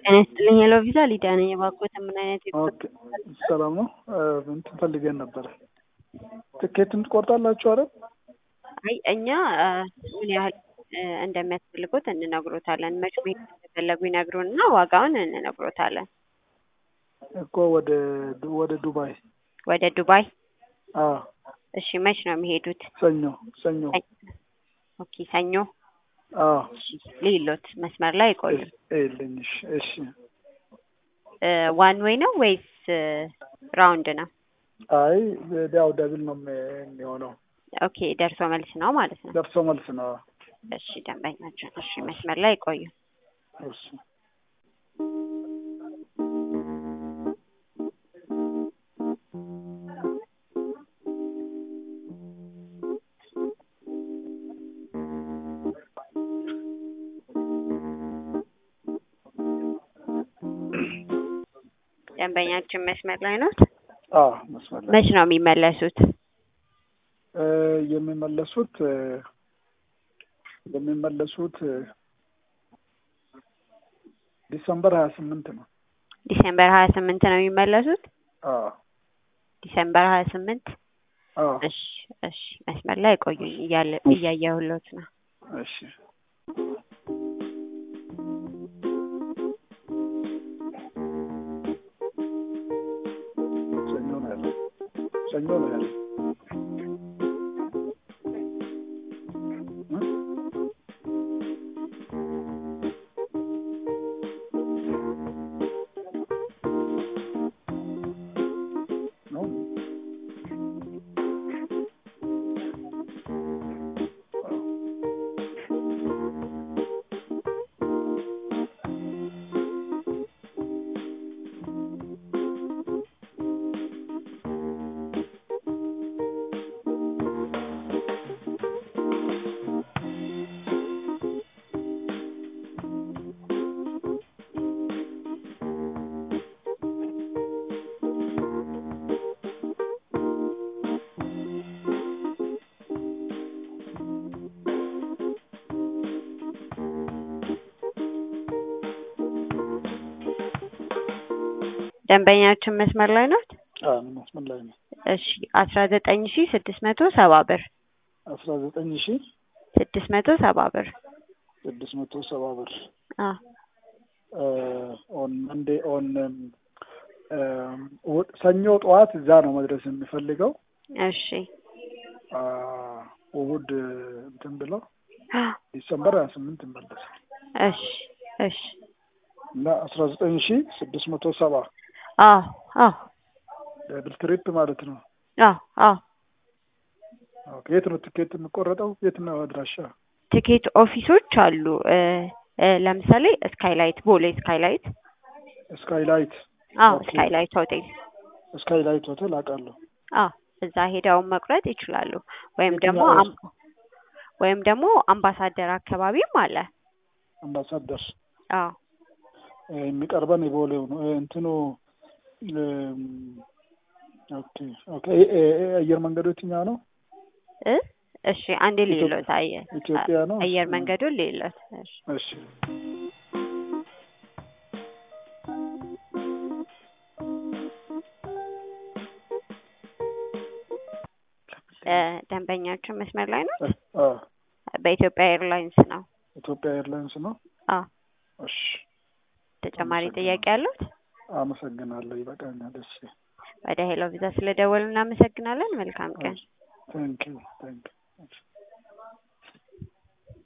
ጤና ይስጥልኝ ሄሎ ቪዛ ሊዲያ ነኝ። እባክዎት ምን አይነት ኦኬ ሰላም ነው። እንትን ፈልገን ነበረ። ትኬትን ትቆርጣላችሁ አይደል? አይ እኛ ምን ያህል እንደሚያስፈልጉት እንነግሮታለን። መች ቤት እንደፈለጉ ይነግሩንና ዋጋውን እንነግሮታለን። እኮ ወደ ወደ ዱባይ ወደ ዱባይ አዎ፣ እሺ መች ነው የሚሄዱት? ሰኞ ሰኞ ኦኬ ሰኞ አዎ። ሊሎት መስመር ላይ ይቆዩ። ይልኝ እሺ። ዋን ዌይ ነው ወይስ ራውንድ ነው? አይ ያው ደብል ነው የሚሆነው። ኦኬ ደርሶ መልስ ነው ማለት ነው። ደርሶ መልስ ነው። እሺ ደንበኛችን፣ እሺ መስመር ላይ ይቆዩ። እሺ ደንበኛችን መስመር ላይ ነው። አዎ መስመር ላይ መች ነው የሚመለሱት? እ የሚመለሱት የሚመለሱት ዲሰምበር ሀያ ስምንት ነው። ዲሴምበር ሀያ ስምንት ነው የሚመለሱት። አዎ ዲሴምበር ሀያ ስምንት አዎ እሺ እሺ መስመር ላይ ቆዩኝ እያለ እያየሁሎት ነው። እሺ ሰኞ ነው ያለው። ሰኞ ነው ያለው። ነው ደንበኛችን መስመር ላይ ነው። አዎ መስመር ላይ ነው። እሺ አስራ ዘጠኝ ሺ ስድስት መቶ ሰባ ብር አስራ ዘጠኝ ሺ ስድስት መቶ ሰባ ብር ስድስት መቶ ሰባ ብር አዎ ኦን መንዴ ኦን ሰኞ ጠዋት እዛ ነው መድረስ የሚፈልገው። እሺ አ እሑድ እንትን ብለው ዲሰምበር ሀያ ስምንት ይመለሳል እሺ እሺ እና አስራ ዘጠኝ ሺ ስድስት መቶ ሰባ አዎ አዎ ደብል ትሪፕ ማለት ነው። አዎ አዎ ኦኬ የት ነው ትኬት የሚቆረጠው? የት ነው አድራሻ? ትኬት ኦፊሶች አሉ። እ እ ለምሳሌ ስካይላይት ቦሌ ስካይላይት ስካይላይት አዎ ኦኬ። ስካይላይት ሆቴል ስካይላይት ሆቴል አውቃለሁ። አዎ እዛ ሄደውን መቁረጥ ይችላሉ። ወይም ደግሞ የትኛው? አም- ወይም ደግሞ አምባሳደር አካባቢም አለ። አምባሳደር አዎ እ የሚቀርበን የቦሌው ነው እ እንትኑ እም፣ ኦኬ ኦኬ እ- እ- እ- አየር መንገዱ የትኛው ነው? እ እሺ አንዴ ሌሎት አየ ኢትዮጵያ ነው? አየር መንገዱን ሌሎት እሺ እሺ እ ደንበኛችን መስመር ላይ ነው። አ በኢትዮጵያ ኤርላይንስ ነው። ኢትዮጵያ ኤርላይንስ ነው። አዎ እሺ ተጨማሪ ጥያቄ አሉት? አመሰግናለሁ። ይበቃኛል። እሺ ወደ ሄሎ ቪዛ ስለደወሉ እናመሰግናለን። መልካም ቀን። ታንኪዩ ታንኪዩ